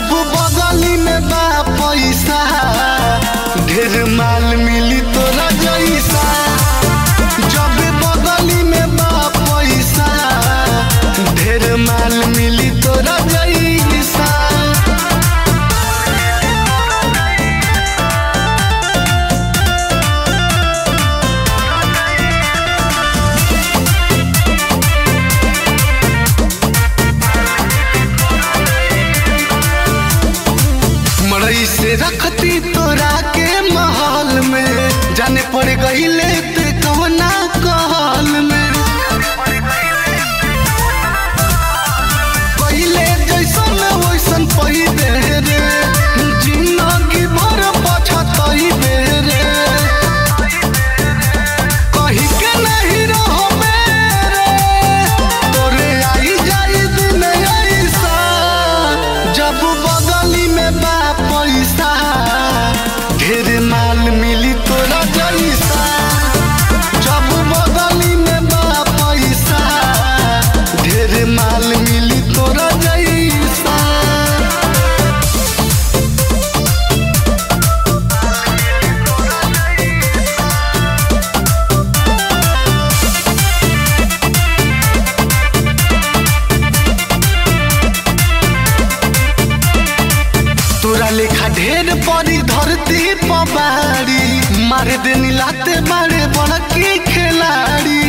जब बगली में बा पैसा ढेर माल मिली तोरा जैसा जब बगली में बा पैसा ढेर माल मिली तोरा जैसा मड़ई से रखती तोरा के महल में जाने पड़ गईले ते कवना कहल में पहिले जैसन वैसन पहिले रे जिंदगी भर पछतई रे कही के नहीं रहो मेरे तोरे आई जाई दिन ऐसा जब बगली में बा पैसा ढेर माल मिली तोरा जैसा जब बगली में बा पैसा ढेर माल मिली तोरा जैसा तोरा लेखा ढेर पड़ी धरती पबारी मारे देनी लाते मारे बड़की खिलाड़ी